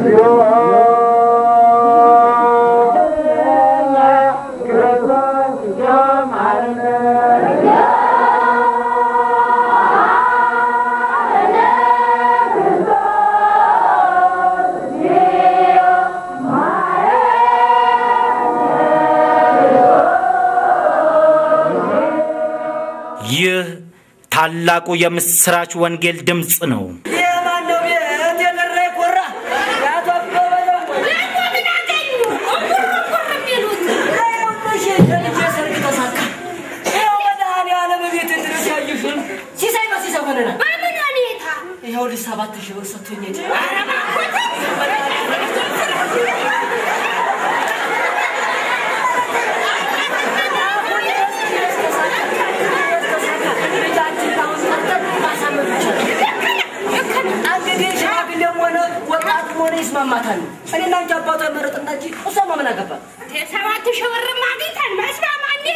ይህ ታላቁ የምስራች ወንጌል ድምፅ ነው። የማነው ቤት የቀረ የኮራ የአቶ አበበ ነው። እሺ፣ የልጄ ሰርግ ተሳካ። ይኸው መድኃኒዓለም ቤት ድረስ ያየሽውን ሲሳይ በሲሳይ ሆነናል። ይኸው ልጅ ሰባት ሺህ ብር ሰጥቶኝ ሄደ። እንግዲህ ሽማግሌም ሆነ ወጣትም ሆነ ይስማማታል። እኔና አንቺ አባቷ የመረጥና እንጂ እሷማ ምን አገባል? ሰባት ሺህ ብርም አግኝተን መስማማ እንዴ?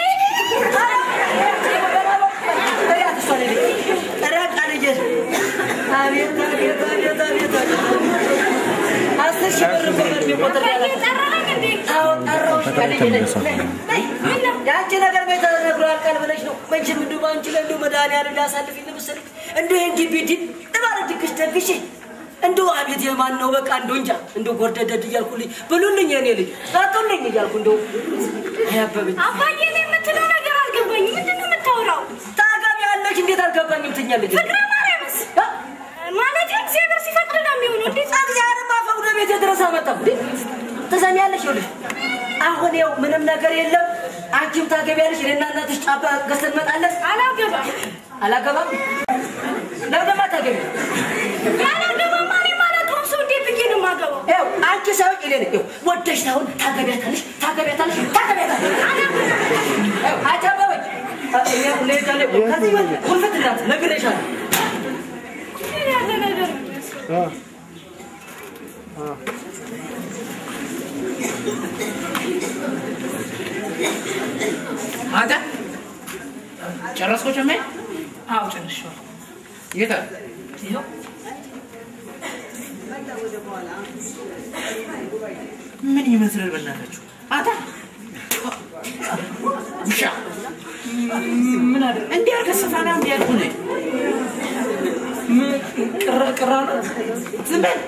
አስር ሺህ ብር እኮ ነው የሚቆጥር ያለ ጠራኸኝ እንዴ? አዎ ጠራሁሽ። የአንቺ ነገር ቤት ተነግሮ ያልቃል ብለሽ ነው። መቼም እንደው በአንቺ ላይ እንደው መድኃኒዓለም ሊያሳልፍኝ መሰለኝ። እንደው ይሄን ግቢ ድል እባለ ድግሽ ደግሼ እንደው አቤት የማን ነው በቃ እንደው እንጃ እንደው ጎርደደድ እያልኩልኝ ብሉልኝ የኔ ልጅ አጡልኝ እያልኩ እንደው አያበብኝ አባዬ እኔ የምትለው ነገር አልገባኝም። ምንድን ነው የምታወራው? ታገቢ ያለሽ እንዴት አልገባኝም ትኛለች። ፍቅረ ማርያምስ ማለት እግዚአብሔር ሲፈቅድ ነው የሚሆነው። እንዴት እግዚአብሔርማ ፈቅዶ ቤቴ ድረስ አመጣው። ትሰሚያለሽ? ይኸውልሽ አሁን ይኸው ምንም ነገር የለም። አንቺም ታገቢያለሽ። እኔና እናትሽ ጫባ ገዝተን እንመጣለን። አላገባም አላገባም ለምንማ ታገቢ? ያላገባም እኔ ማላውቀውም ሰው እንዴት ብዬ ነው የማገባው? ይኸው አንቺ ሳይሆን እኔ ነኝ። ይኸው ወደሽ ሳይሆን ታገቢያታለሽ፣ ታገቢያታለሽ፣ ታገቢያታለሽ። ይኸው አንቺ አበበች እኔ እንሄዳለን። ከዚህ በል ኩርፍት እንዳት ነግሬሻለሁ። ምን ያለ ነገር ነው? አንተ ጨረስኮ ጨሜ? አዎ ጨርሼዋለሁ። የት ይኸው ምን ይመስላል? በእናታችሁ አንተ ውሻ ምን አደረግ እንዲህ አድርገህ ስፋና እንዲህ ያልኩህ ነህ። ቅራ ቅራ ነው ዝም በል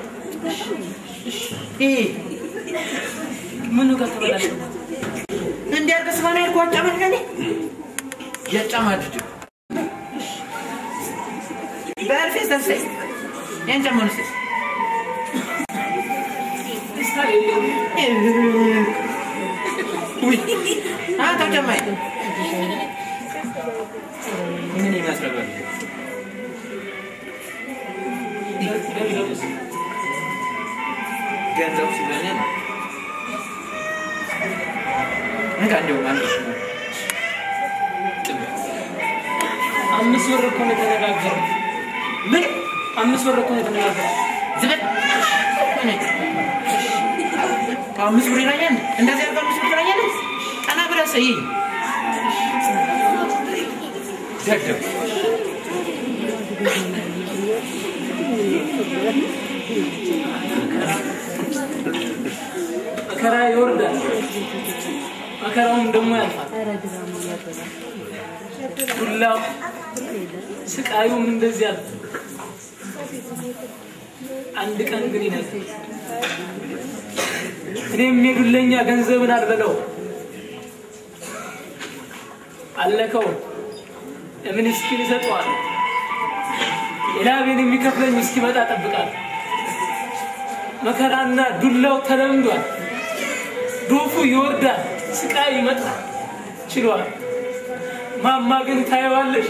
ይሄ ምኑ ጋር ተበላሸ? እንዲህ አድርገህ ስፋና ያልኩህ አጫማድድ እኔ ያጫማድድ በእርፌስ ተስፋዬ ያን ጫማ ነው ስስ ውይ አንተ ጫማዬ ምን ይመስላል? ገንዘቡ ሲበላ ነው። እንካ እንደውም አንድ ሺህ ነው። አምስት ብር እኮ ነው የተነጋገረው። ምን አምስት ብር እኮ ነው የተነጋገረው። ዝም በል። ከአምስት ብር ይለኛል። እንደዚህ አድርገህ አምስት ብር ይለኛል። ቀና ብለህ ሰይ ደደብ መከራ ይወርዳል፣ መከራውም ደግሞ ያልፋል። ዱላው ስቃዩም እንደዚህ ያልፋል። አንድ ቀን ግን ይነሳል። እኔም የዱለኛ ገንዘብን አልበለው አለከው ለምስኪን ይሰጠዋል። የላቤን የሚከፍለኝ እስኪመጣ ጠብቃለሁ። መከራና ዱላው ተለምዷል። ዶፉ ይወርዳል፣ ስቃይ ይመጣል። ችሏል። ማማ ግን ታየዋለሽ።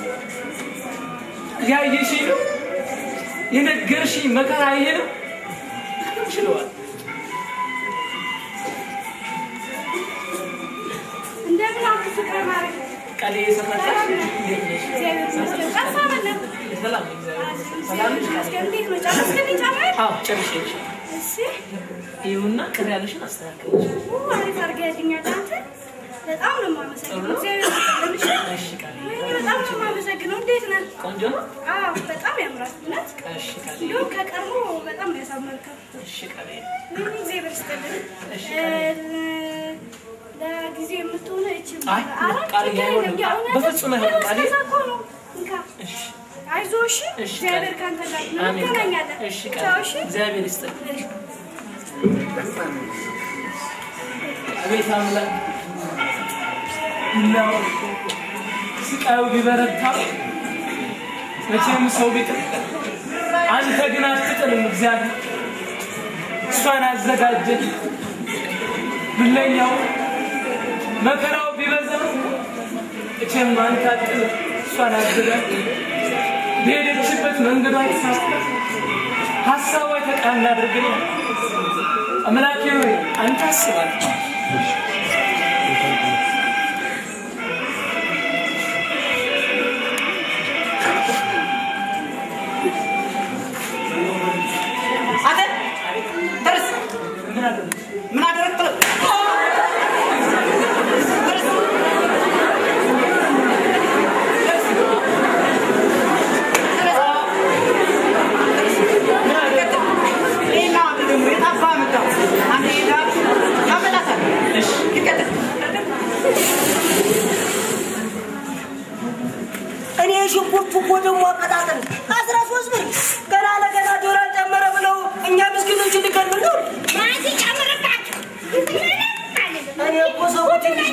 ያየሽ ነው የነገርሽ መከራ ይሄ ነው። ችሏል። እንደምን አልክ ፍቅረ ማርያም? ቃሌ የሰማታሽ እንዴት ነሽ? እግዚአብሔር ይመስገን። ጠፋ በለም። ሰላም ነኝ፣ እግዚአብሔር ይመስገን። ሰላም ነሽ? ይመስገን። እንዴት ነው? ጨረስክልኝ ጫማዬን? አዎ ጨርሼ እሺ። ይኸውና ቅር ያለሽን አስተካክለሽ ኡ፣ አሪፍ አድርገህልኛል አንተ። በጣም ነው የማመሰግነው። እግዚአብሔር ይመስገን። እሺ ቃል ወይኔ በጣም ነው የማመሰግነው። እንዴት ነህ? ቆንጆ ነው። አዎ በጣም ያምራል። እውነት እሺ ቃል እንዲሁም ከቀድሞ በጣም ነው ያሳመርከው። እሺ ቃል ወይኔ እግዚአብሔር ይስጥልኝ። እሺ፣ እ፣ ለጊዜው የምትሆነ እቺ አይ፣ ቃል አይሆንም። በፍጹም አይሆንም ቃል። እንካ እሺ አይዞህ እሺ። እሺ፣ እግዚአብሔር ቃል። ካንተ ጋር ነው። አሜን ቃል። እንገናኛለን። እሺ ቻው ቃል እሺ። እግዚአብሔር ይስጥልኝ። አቤት አምላክ ነው ስቃዩ ቢበረታ መቼም ሰው ቢጥል አንተ ግን አትጥልም። እግዚአብሔር እሷን አዘጋጀ። ብለኛው መከራው ቢበዛ መቼም አንተ አትጥልም። እሷን አዘጋጀ። በሄደችበት መንገዷ ተሳስተ ሀሳቧ የተቃና አድርግልኝ። አምላኬ ሆይ አንተ አስባል። አንተ ደርስ ምን አደረግ ምን አደረግ ጥለው እኔ ሽንኩርቱ እኮ ደግሞ አቀጣጠል አስራ ሶስት ብር ገና ለገና ዶላር ጨመረ ብለው እኛ ምስኪኖች ልገድል ነው። ማዚ ጨምርባችሁ። እኔ እኮ ሰው ትንሽ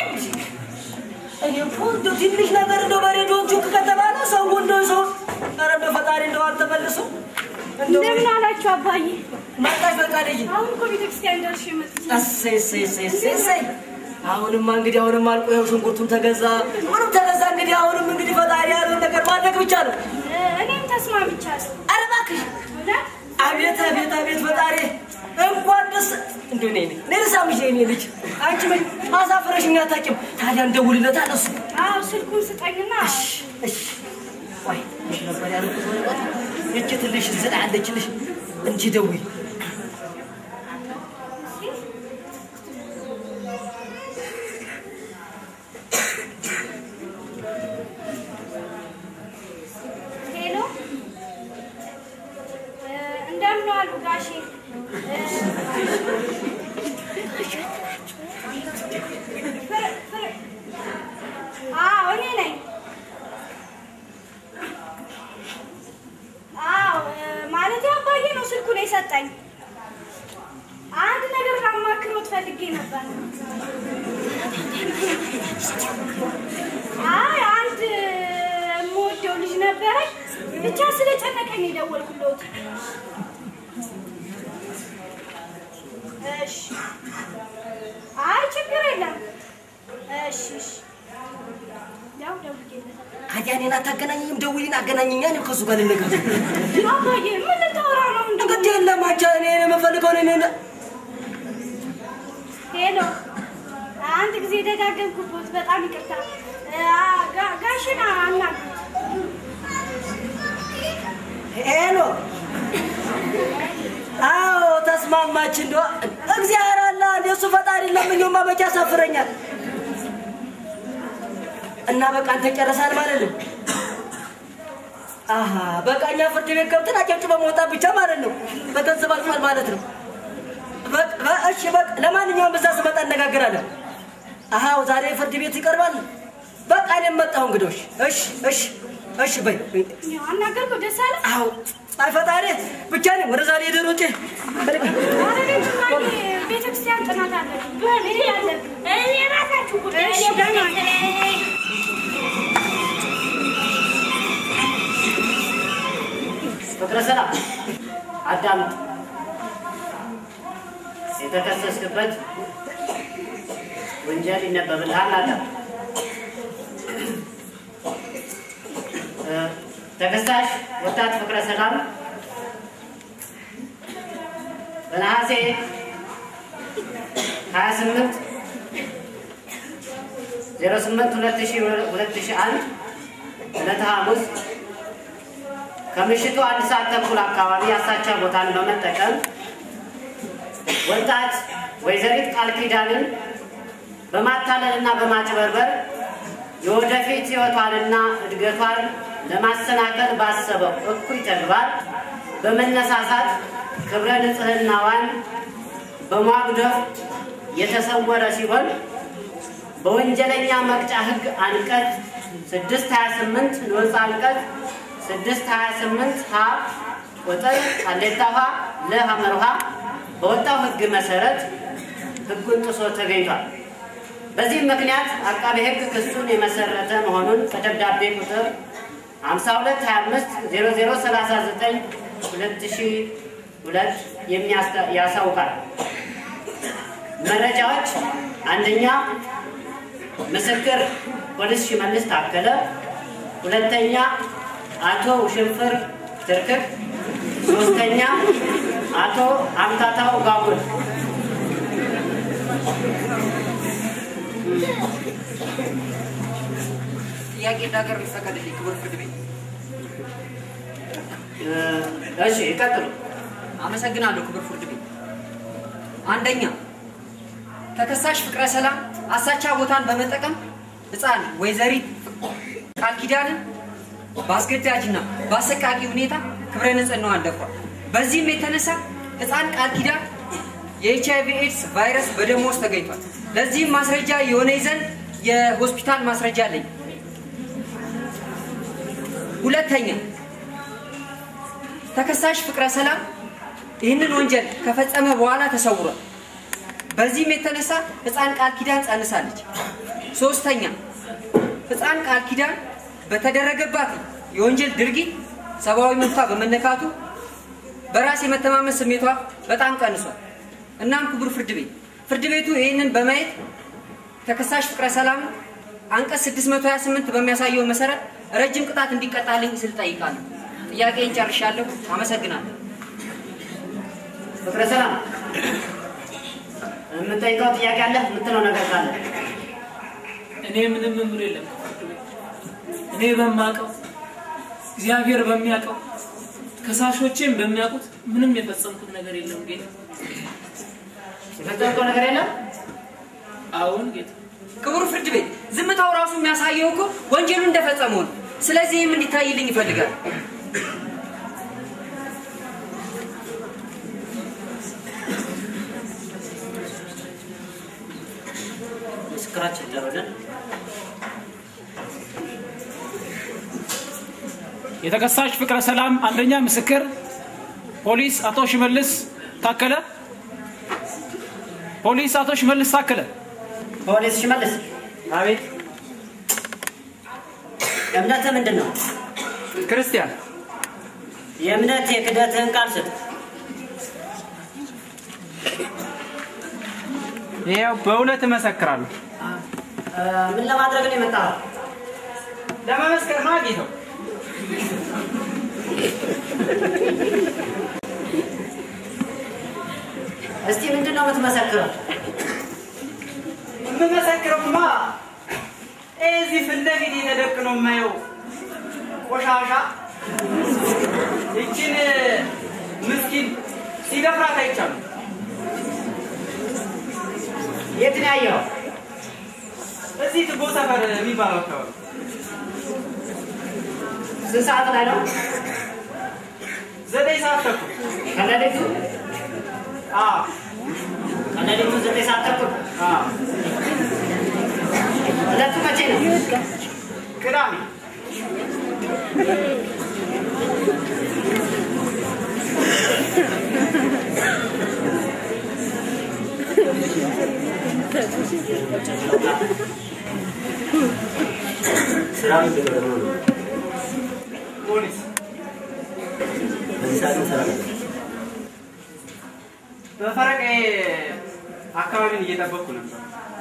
እኔ እኮ እንደው ትንሽ ነገር እንደው በሬዲዮ ቹክ ከተባለ ሰው እንደው ሰው ኧረ እንደው ፈጣሪ እንደው አልተመልሰው እንደው እንደምን አላችሁ አባዬ? መጣሽ ፈቃደኝ አሁን እኮ ቤተክርስቲያን ደርሼ መጥቼ እሰይ እሰይ እሰይ እሰይ እሰይ አሁንማ እንግዲህ አሁንም አልቆ ይኸው ሽንኩርቱም ተገዛ ምንም ተገዛ እንግዲህ አሁንም እንግዲህ ፈጣሪ ያለውን ነገር ማድረግ ብቻ ነው። እኔም ተስማምቻለሁ። ኧረ እባክሽ እውነት አቤት አቤት አቤት ፈጣሪ እንኳን ደስ እንደ እኔ ነኝ እኔ ልሳምሽ የእኔ ልጅ አንቺ ምን አሳፍረሽኝ አታውቂም። ታዲያ እንደውልለት አለሱ አዎ ስልኩን ስጠኝና እሺ ቆይ እሺ ነበር ያልኩት ወረቀቱ እቺ ትንሽ ዝላ አለችልሽ እንጂ ደውይ ሄሎ እ፣ እንደምን ዋሉ ጋሼ? እ፣ ፍር- ፍር- አዎ እኔ ነኝ። አዎ እ፣ ማለቴ አባዬ ነው ስልኩን የሰጠኝ። አንድ ነገር ላማክሮት ፈልጌ ነበር። አይ አንድ የምወደው ልጅ ነበረኝ። ብቻ ስለጨነቀኝ የደወልኩለት። እሺ። አይ ችግር የለም። እሺ እሺ። ያው ደውዬለታለሁ። ታዲያ እኔን አታገናኘኝም? ደውይን አገናኘኛ እኔም ከእሱ ጋር ልነጋገር አባዬ ምን ልታወራ ነው? እንደ እንግዲህ የለም አንቺ እኔ የምፈልገው እኔ እኔ ሄሎ፣ አንድ ጊዜ ደጋገምኩበት። በጣም ይቅርታ። አ- ጋ- ጋሽን አናግሩት። ሄሎ አዎ ተስማማች። እንደ እግዚአብሔር አለ እንደ እሱ ፈጣሪ ለምኜማ መቼ ያሳፍረኛል። እና በቃ አንተ ጨረሳል ማለት ነው። አሀ በቃ እኛ ፍርድ ቤት ገብተን አጨብጭበን መውጣት ብቻ ማለት ነው። በገንዘብ አልፏል ማለት ነው። በቃ በ- እሺ በቃ ለማንኛውም በዛ ስመጣ እነጋገራለን። አሀው ዛሬ ፍርድ ቤት ይቀርባል። በቃ እኔም መጣሁ እንግዶች። እሺ እሺ እሺ በይ በይ። ያው አናገርኩ። ደስ አለ። አዎ አይ ፈጣሪ ብቻ ነኝ ወደ ዛሬ ደሮጬ አረቤት ማን ቤተክርስቲያን ጥናት አለ። በምን ያለ እኔ ራሳችሁ ጉዳይ እሺ ደህና ነኝ። ፍቅረ ሰላም አዳምጥ። የተከሰስክበት ወንጀል ይነበብልሃል። አዳም እ፣ ተከሳሽ ወጣት ፍቅረ ሰላም በነሐሴ 28 08 2001 ዕለተ ሐሙስ ከምሽቱ አንድ ሰዓት ተኩል አካባቢ አሳቻ ቦታን በመጠቀም ወጣት ወይዘሪት ቃል ኪዳንን በማታለልና በማጭበርበር የወደፊት ሕይወቷንና እድገቷን ለማሰናከል ባሰበው እኩይ ተግባር በመነሳሳት ክብረ ንጽሕናዋን በማጉደፍ የተሰወረ ሲሆን በወንጀለኛ መቅጫ ሕግ አንቀጽ 628 ንዑስ አንቀጽ 628 ሀ ቁጥር ሀሌታ ውሃ ለሐመር ውሃ በወጣው ሕግ መሰረት ሕጉን ጥሶ ተገኝቷል። በዚህም ምክንያት አቃቤ ሕግ ክሱን የመሰረተ መሆኑን በደብዳቤ ቁጥር 52250039 ያሳውቃል። መረጃዎች አንደኛ ምስክር ፖሊስ ሽመልስ ታከለ፣ ሁለተኛ አቶ ውሽንፍር ትርክክ፣ ሶስተኛ አቶ አምታታው ጋጉል። ጥያቄ እንዳቀርብ ይፈቀድልኝ ክቡር ፍርድ ቤት። እሺ ይቀጥሉ። አመሰግናለሁ ክቡር ፍርድ ቤት። አንደኛ ተከሳሽ ፍቅረ ሰላም አሳቻ ቦታን በመጠቀም ሕፃን ወይዘሪት ቃል ኪዳንን በአስገዳጅና በአሰቃቂ ሁኔታ ክብረ ንጽሕናዋን ደፍሯል። በዚህም የተነሳ ሕፃን ቃል ኪዳን የኤች አይቪ ኤድስ ቫይረስ በደሟ ውስጥ ተገኝቷል። ለዚህም ማስረጃ የሆነ ዘንድ የሆስፒታል ማስረጃ አለኝ። ሁለተኛ ተከሳሽ ፍቅረ ሰላም ይህንን ወንጀል ከፈጸመ በኋላ ተሰውሯል። በዚህም የተነሳ ህፃን ቃል ኪዳን ጸንሳለች። ሶስተኛ ህፃን ቃል ኪዳን በተደረገባት የወንጀል ድርጊት ሰብአዊ መብቷ በመነካቱ በራስ የመተማመን ስሜቷ በጣም ቀንሷል። እናም ክቡር ፍርድ ቤት ፍርድ ቤቱ ይህንን በማየት ተከሳሽ ፍቅረ ሰላም አንቀጽ 628 በሚያሳየው መሰረት ረጅም ቅጣት እንዲቀጣልኝ ስል ጠይቃለሁ። ጥያቄን ጨርሻለሁ። አመሰግናለሁ። ፍቅረ ሰላም የምጠይቀው ጥያቄ አለ? የምትለው ነገር ካለ እኔ ምንም ምምር የለም። እኔ በማውቀው እግዚአብሔር በሚያውቀው ከሳሾቼም በሚያውቁት ምንም የፈጸምኩት ነገር የለም ጌታ። የፈጸምከው ነገር የለም? አሁን ጌታ ክቡር ፍርድ ቤት ዝምታው ራሱ የሚያሳየው እኮ ወንጀሉ እንደፈጸመው ነው። ስለዚህም እንዲታይልኝ ይፈልጋል። ምስክራችን ይደረልን። የተከሳሽ ፍቅረ ሰላም አንደኛ ምስክር ፖሊስ አቶ ሽመልስ ታከለ ፖሊስ አቶ ሽመልስ ታከለ ፖሊስ ሽመልስ፣ አቤት። እምነትህ ምንድን ነው? ክርስቲያን የእምነት የክደትህን ቃል ስጥ። ይኸው በእውነት እመሰክራለሁ። እ፣ ምን ለማድረግ ነው የመጣኸው? ለመመስከር ነው አጌተው። እስቲ ምንድን ነው የምትመሰክረው? የምመሰክረውማ እዚህ ፊት ለፊት የተደቅኖ የማየው ቆሻሻ ይችን ምስኪን ሲደፍራት አይቻሉ። የት ነው ያየኸው? እዚህ ትቦ ሰፈር የሚባለው አካባቢ ስንት ሰዓት ላይ ነው? ዘጠኝ ሰዓት ተኩል ከሌሊቱ አዎ፣ ከሌሊቱ ዘጠኝ ሰዓት ተኩል አዎ፣ ዕለቱ መቼ ነው? ቅዳሜ ስራ ምንድን ነው? ፖሊስ በዚህ ሰዓት ምን ስራ ነበር? በፈረቃዬ አካባቢን እየጠበቅኩ ነበር።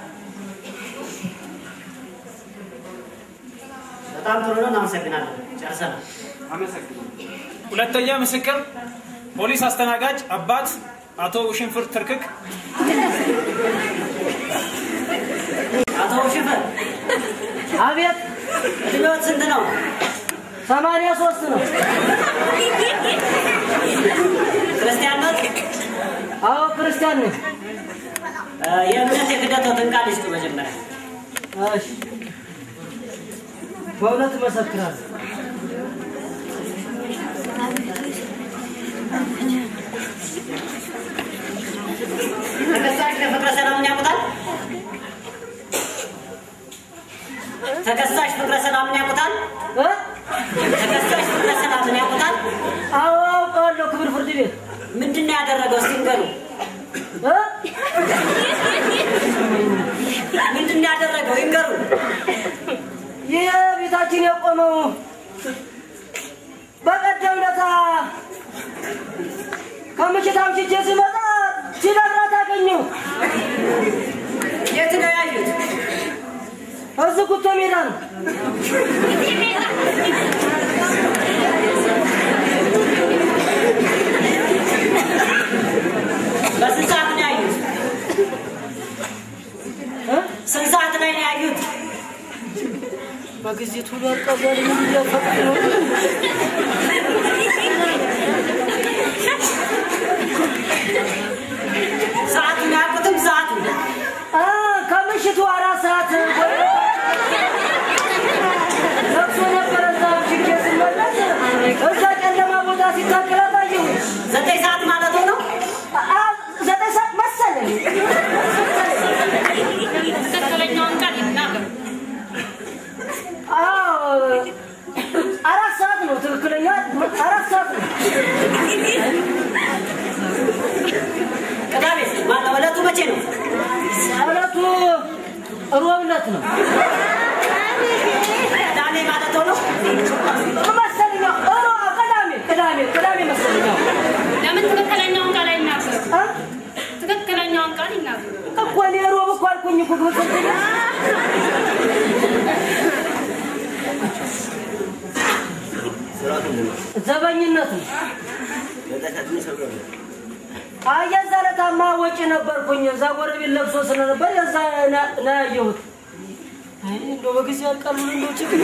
በጣም ጥሩ ነው። እናመሰግናለን። ጨርሰናል። አመሰግናለሁ። ሁለተኛ ምስክር ፖሊስ አስተናጋጅ አባት አቶ ውሽንፍር ትርክክ አቶ ሽፈር አቤት እድሜዎት ስንት ነው? ሰማንያ ሶስት ነው። ክርስቲያን ነት? አዎ ክርስቲያን ነኝ። የእምነት የክደቶትን ቃል ይስጡ መጀመሪያ። እሺ በእውነት እመሰክራለሁ። ተከሳሽ ለፍቅረ ሰላምን ያውቁታል? ተከሳሽ ፍቅረ ሰላምን ያውቁታል? እ? ተከሳሽ ፍቅረ ሰላምን ያውቁታል? አዎ አውቀዋለሁ። ክብር ፍርድ ቤት ምንድን ነው ያደረገው? እስቲ ንገሩ። እ? ምንድን ነው ያደረገው? ይንገሩ። ይህ ቤታችን የቆመው በቀደም ለታ ከምሽት አምሽቼ ስመጣ ሲነግራት አገኘሁ። የት ነው ያዩት? እዚህ ጉቶ ሜዳ ነው። በስንት ሰዓት ነው ያዩት? እ? ስንት ሰዓት ላይ ነው ያዩት? በጊዜ ቶሎ አልቀበል ምን እያፈቅድ ነው? ሰዓቱን አያውቁትም? ሰዓቱን አ ከምሽቱ አራት ሰዓት ለቅሶ ነበረ። እዛ አምሽቼ ስመለስ እዛ ጨለማ ቦታ ሲታገላት አየሁ። ዘጠኝ ሰዓት ማለት ነው። አ ዘጠኝ ሰዓት መሰለኝ። ትክክለኛውን ቃል ይናገሩ። አዎ አራት ሰዓት ነው ትክክለኛ አራት ሰዓት ነው። ቅዳሜ ማነው? ዕለቱ መቼ ነው? ዕለቱ ሮብ ዕለት ነው ቅዳሜ ማለት ነው። መሰለኝ። ሮ ቅዳሜ ቅዳሜ ቅዳሜ መሰለኝ። ለምን ትክክለኛውን ቃል አይናገሩ? አ ትክክለኛውን ቃል ይናገሩ። እኮ እኔ ሮብ እኮ አልኩኝ እኮ ክብር ፍርድ ቤት ዘበኝነት ነው። አይ የዛ ዕለታማ ወጪ ነበርኩኝ። እዛ ጎረቤት ለብሶ ስለነበር የዛ ና- ነው ያየሁት። አይ እንደው በጊዜ ያልቃሉ እንደው ችግር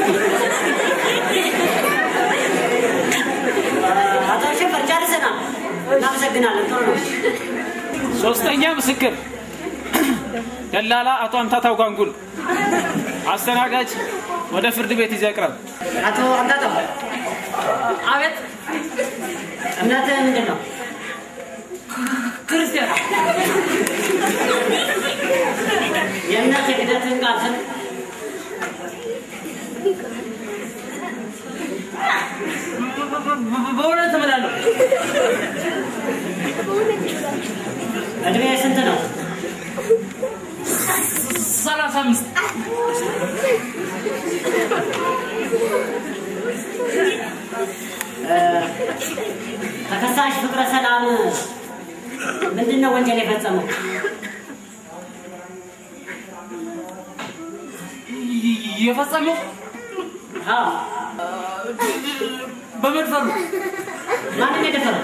አቶ ሽፈር ጨርሰናል። እናመሰግናለን። ጥሩ ነው። ሶስተኛ ምስክር ደላላ አቶ አምታታው ጋንጉል። አስተናጋጅ ወደ ፍርድ ቤት ይዘህ ቅረብ። አቶ አምታታው አቤት እምነትህ ምንድን ነው? ክርስቲያን የእምነት የክደትህን ቃል ስም በእውነት እምላለሁ። እድሜ ስንት ነው? ሰላሳ አምስት ተከሳሽ ፍቅረ ሰላም ምንድን ነው ወንጀል የፈጸመው? የፈጸመው አዎ በመድፈሩ ማንም የደፈረው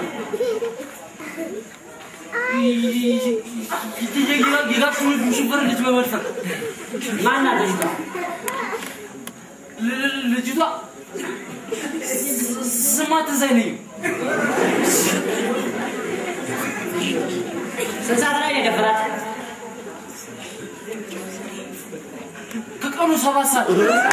የጋሽ ሽፈር ልጅ በመድፈር ማናት ልጅቷ? ል- ልጅቷ ስማ ትዝ አይለኝም። ስንት ሰዓት ላይ ነው የደፈራት? ከቀኑ ሰባት ሰዓት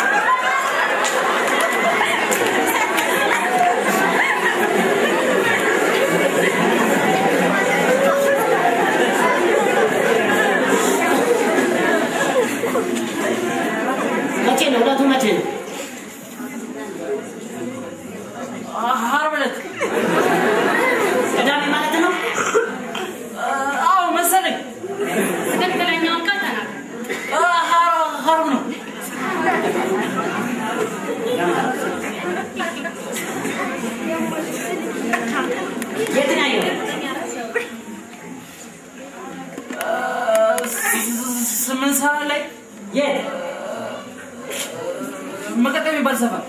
መቼ ነው? ዕለቱ መቼ ነው? ዓርብ ዕለት ቅዳሜ ማለት ነው? አዎ መሰለኝ። ትክክለኛውን ቃል ተናገሩ። ዓርብ ነው። የት ነው ያየው? ስምንት ሰዓት ላይ የት? መቀጠም የሚባል ሰፈር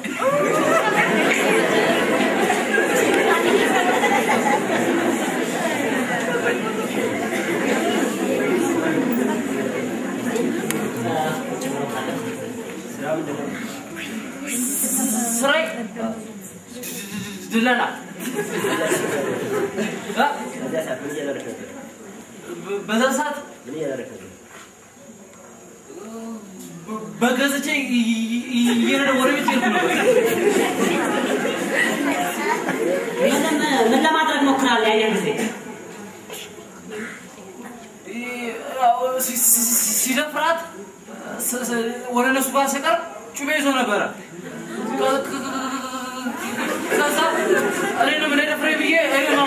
ስራዬ ድለላ እ? በዛ ሰዓት ምን እያደረግህ ነው? በገዝቼ እየነዳ ወደ ቤት ሄድኩ ነበር። ምንም ምን ለማድረግ ሞክራል? ያኛን ጊዜ ያው ሲ- ሲ- ሲደፍራት ስ- ስ- ወደ እነሱ ጋር ስቀርብ ጩቤ ይዞ ነበረ። ከ- ከ- ከዛ እኔንም እንዳይደፍረኝ ብዬ እኔ ነው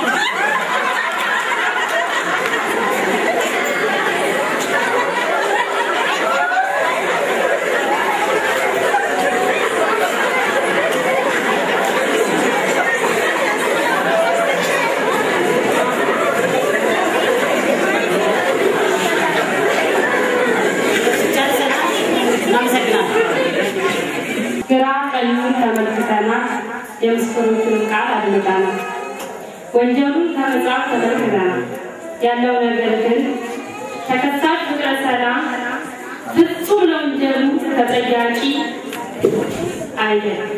ጨርሰናል። እናመሰግናለን። ግራ ቀኙን ተመልክተናል። የምስክሮቹን ቃል አድምጠናል። ወንጀሉን ከመጽሐፍ ተመልክተናል። ያለው ነገር ግን ተከሳሽ ፍቅረ ሰላም ፍጹም ለወንጀሉ ተጠያቂ አይደለም።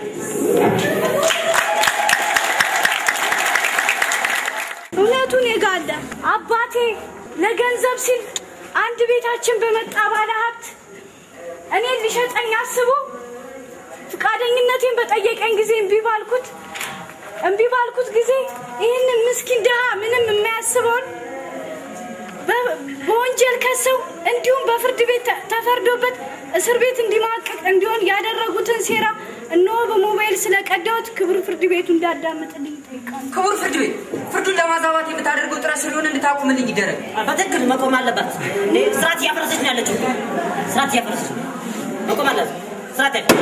እውነቱን የጋለ አባቴ ለገንዘብ ሲል አንድ ቤታችን በመጣ ባለ ሀብት እኔን ሊሸጠኝ አስቦ ፈቃደኝነቴን በጠየቀኝ ጊዜ እምቢ ባልኩት እምቢ ባልኩት ጊዜ ይህንን ምስኪን ድሃ ምንም የማያስበውን በ- በወንጀል ከሰው እንዲሁም በፍርድ ቤት ተ- ተፈርዶበት እስር ቤት እንዲማቀቅ እንዲሆን ያደረጉትን ሴራ እነሆ በሞባይል ስለቀዳሁት ክብር ፍርድ ቤቱ እንዳዳመጥልኝ ይጠይቃል። ክቡር ፍርድ ቤት ፍርዱን ለማዛባት የምታደርገው ጥረት ስለሆነ እንድታቁምልኝ ይደረግ። በትክክል መቆም አለባት። እንዴ ስርዓት እያፈረሰች ነው ያለችው። ስርዓት እያፈረሰች ነው። መቆም አለባት። ስርዓት ያለ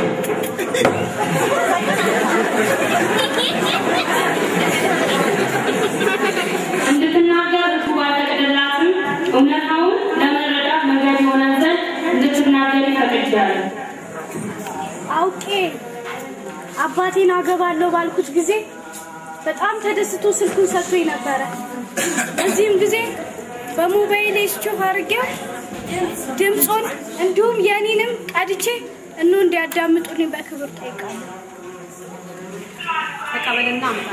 እንድትናገር እሱ ባልፈቀደላትም እውነታውን ለመረዳት መንገድ የሆነ ዘንድ እንድትናገር ይፈቅጃለሁ። አውቄ አባቴን አገባለሁ ባልኩት ጊዜ በጣም ተደስቶ ስልኩን ሰጥቶኝ ነበረ። በዚህም ጊዜ በሞባይሌ ስቾፍ አድርጌው ድምፁን እንዲሁም የኔንም ቀድቼ እኖ እንዲያዳምጡልኝ በክብር ጠይቃለሁ። ተቀበልና አምጣ።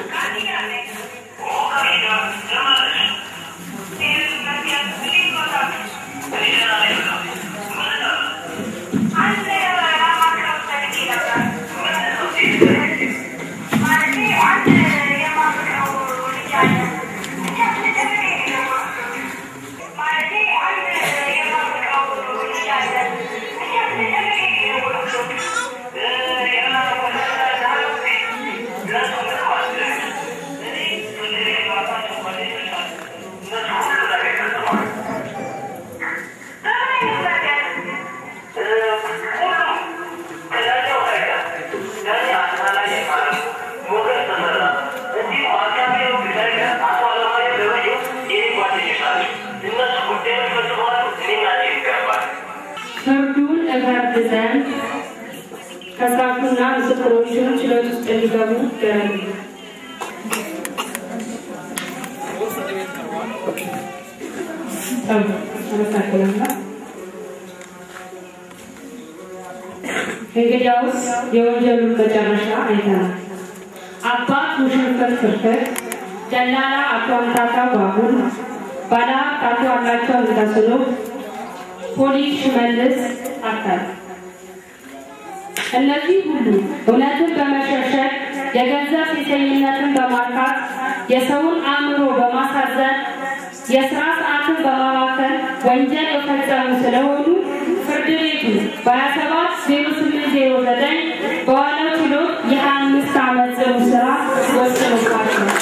ፍርዱን እፈርድ ዘንድ ከሳሹና ምስክሮቹን ችሎት ውስጥ እንዲገቡ ደረግ አመሰግናለሁ። እንግዲያውስ የወንጀሉን መጨረሻ አይተናል። አባት ውሽንፍር ፍርፍር፣ ደላላ አቶ አምታታ ባቡር፣ ባለሀብት አቶ አላቸው ምታስሎ፣ ፖሊስ ሽመልስ አካል እነዚህ ሁሉ እውነትን በመሸሸግ የገንዘብ ሴሰኝነትን በማርካት የሰውን አእምሮ በማሳዘን የስራ ሰዓትን በማባከን ወንጀል የፈጸሙ ስለሆኑ ፍርድ ቤቱ በ27 0809 በዋለው ችሎት የ25 ዓመት ጽኑ ስራ ወስኖባቸዋል።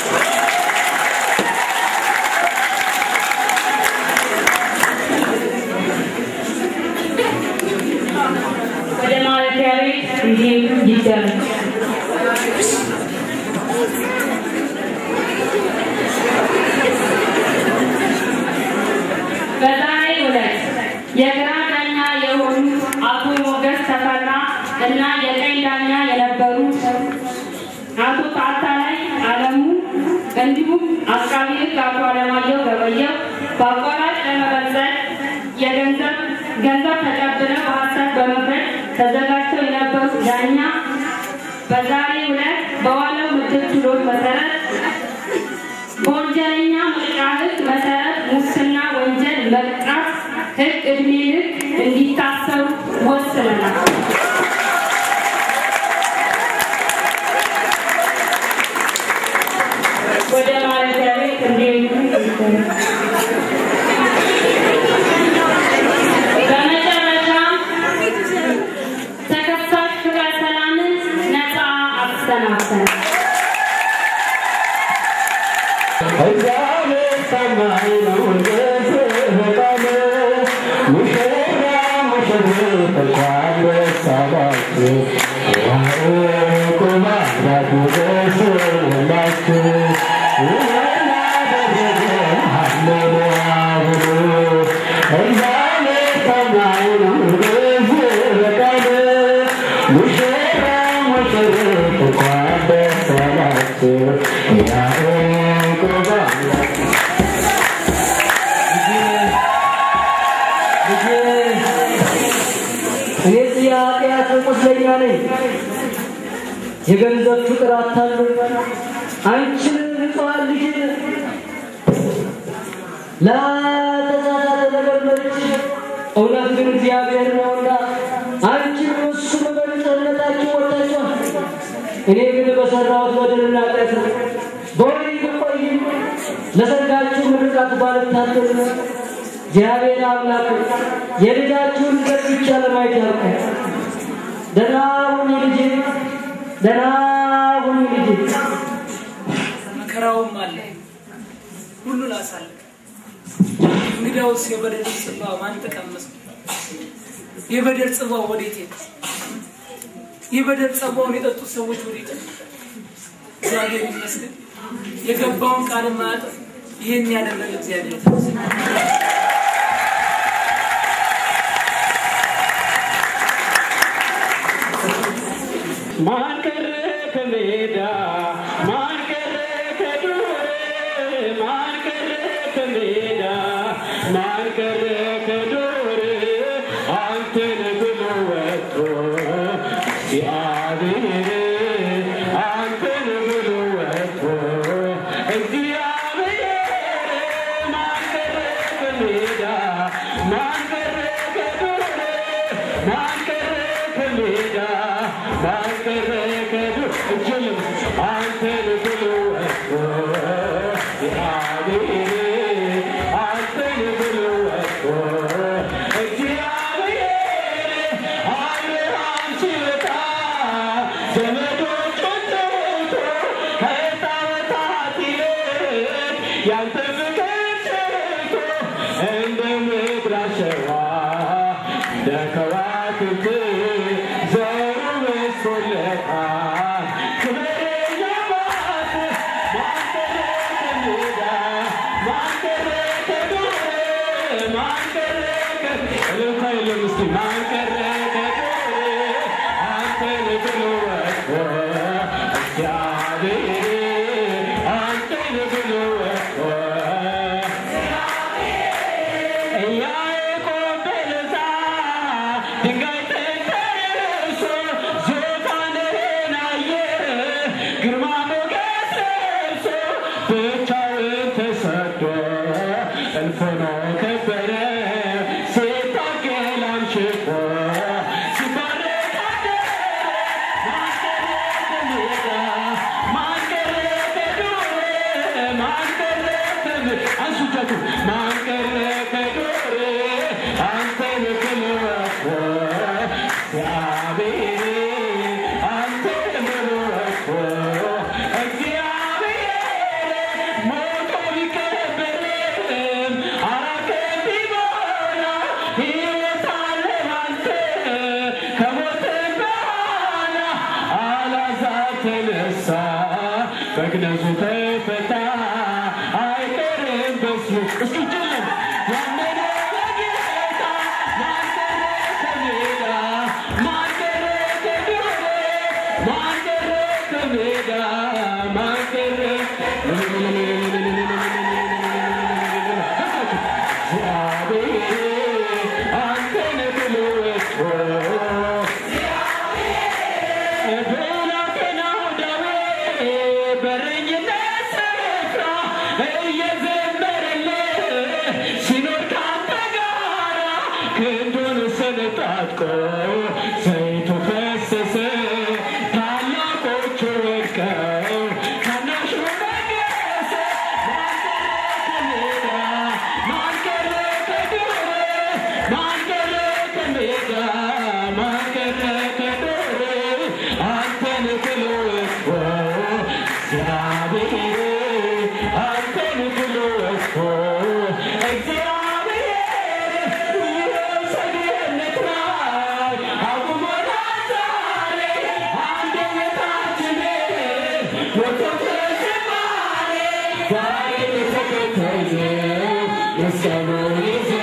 ወደ ማረፊያ ቤት እንዲሄዱ ይደረግ። በዛሬው ዕለት የግራ ዳኛ የሆኑት አቶ ሞገስ ተፈራ እና የቀኝ ዳኛ የነበሩት አቶ ታታላይ አለሙ እንዲሁም አቃቢ ሕግ አቶ አለማየሁ ገበየው በአቋራጭ ለመበዘል የገንዘብ ገንዘብ ተቀብለው በሀሰት በመፍረድ ተዘጋጅተው የነበሩት ዳኛ በዛሬው ዕለት በዋለው ምድብ ችሎት መሰረት በወንጀለኛ መቅጫ ሕግ መሰረት ሙስና ወንጀል መቅጣት ሕግ ዕድሜ ልክ እንዲታሰሩ ወስነናል። ወደ ማረፊያ ቤት እንዲሄዱ በመጨረሻም ተከሳሽ ፍቅረ ሰላምን ነፃ አሰናብተናል። እኔ የኃጢአት ቁስለኛ ነኝ። የገንዘብ ፍቅር አታሉ አንቺን ንጹሐን ልጅን ለተሳሳተ ነገር መርጭ እውነት ግን እግዚአብሔር ነውና አንቺን እሱም በንጽህነታችሁ ወጥታችኋል። እኔ ግን በሰራሁት በደልና ኃጢአት በወሬ ብቆይም ለሰርጋችሁ ምርቃት ባልታደል እግዚአብሔር አምላክ የልጃችሁን ዘር ብቻ ለማየት ያልቃል። ደህና ሁኚ ልጄ፣ ደህና ሁኚ ልጄ። መከራውም አለ ሁሉን አሳልፍ። እንግዲያውስ የበደል ጽዋ ማን ተቀመሰ? የበደል ጽዋው ወዴት ሄደ? የበደል ጽዋውን የጠጡት ሰዎች ወዴት ሄዱ? እግዚአብሔር ይመስገን የገባውን ቃል ማያጥፍ ይህን ያደረገ እግዚአብሔር ይመስገን። ማን ቀረ ከሜዳ ማን ቀረ ከዱር ማን ቀረ ከሜዳ ማን ቀረ ከዱር አንተን ብሎ ወጥቶ እግዚአብሔር አንተን ብሎ ወጥቶ እግዚአብሔር ማን ቀረ ከሜዳ ማን ቀረ ከዱር ማን ቀረ ከሜዳ ማን ቀረ ከዱር እጅልም አንተን ብሎ ወጥቶ እግዚአብሔር አንተን ብሎ ወጥቶ እግዚአብሔር አብርሃም ሲወጣ ዘመዶቹን ጠርቶ ከጣዖታት ይልቅ ያንተ ፍቅር ሰርቶ እንደ ምድር አሸዋ እንደ ከዋክብት ዘሩ በዝቶለታል። ክብረኛ ማት ማን ቀረ ከሜዳ ማን ቀረ ከዱር ማን ቀረ ከ- እልልታ የለም እስቲ ማን ቀረ ከዱር አንተን ብሎ ወጥቶ እግዚአብሔር አንተን ብሎ ወጥቶ ያዕቆብ በለሳ ድንጋይ ተንተርሶ ዙፋንህን አየ ግርማ ሞገስ ለብሶ ብቻውን ተሰዶ እልፍ ሆኖ ከበረ ሲታገል አምሽቶ ሲባረክ አደረ ማን ቀረ ከዱር ማን ቀረ ከምድር አንሱ እጃችሁ ማን ቀረ ከዱር አንተን ብሎ ወጥቶ እግዚአብሔር አንተን ብሎ ወጥቶ እግዚአብሔር ሞቶ ቢቀበርም አራት ቀን ቢሞላ ሕይወት አለ ባንተ ከሞትም በኋላ አልዓዛር ተነሳ መግነዙ ተፈታ አይቀርም በስሙ እስኪ ጭለም ያመነ በጌታ ማን ቀረ ከሜዳ ማን ቀረ ከዱር ማን ቀረ ከሜዳ ማን ቀረ እግዚአብሔር አንተን ብሎ ወጥቶ ብላቴናው ዳዊት በረኝነት ስፍራ እየዘመረልህ ሲኖር ታጥቆ ሰይፉ ፈሰሰ ታላቆቹ ወድቀው ታናሹ ነገሰ ማን ቀረ ከሜዳ ማን ቀረ ከሜዳ ማን ቀረ ከዱር አንተን ብሎ እኮ እግዚአብሔር አንተን ብሎ እኮ እግዚአብሔር ይኸው ሰገነት ላይ አቁሞናል ዛሬ አንደበታችንን ወጥቶ ተዘማሬ ዛሬ ተከተየ መስቀሉን ይዘን